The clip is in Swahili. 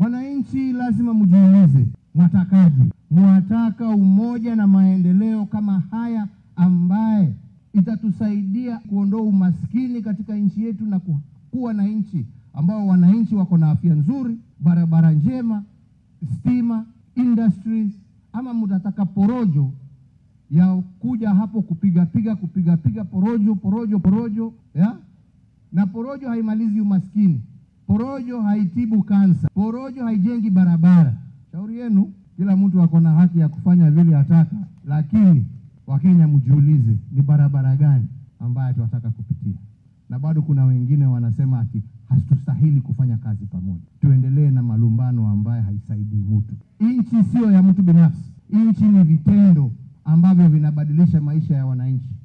Wananchi lazima mjiulize, mwatakaje? Mwataka umoja na maendeleo kama haya ambaye itatusaidia kuondoa umaskini katika nchi yetu na kuwa na nchi ambao wananchi wako na afya nzuri, barabara njema, stima, industries, ama mtataka porojo ya kuja hapo kupiga piga kupiga piga porojo porojo porojo ya? Na porojo haimalizi umaskini, porojo haitibu kansa, porojo haijengi barabara. Shauri yenu, kila mtu ako na haki ya kufanya vile ataka, lakini Wakenya mjiulize, ni barabara gani ambayo tunataka kupitia? Na bado kuna wengine wanasema ati hatustahili kufanya kazi pamoja. Tuendelee na malumbano ambayo haisaidii mtu. Nchi siyo ya mtu binafsi, nchi ni vitendo ambavyo vinabadilisha maisha ya wananchi.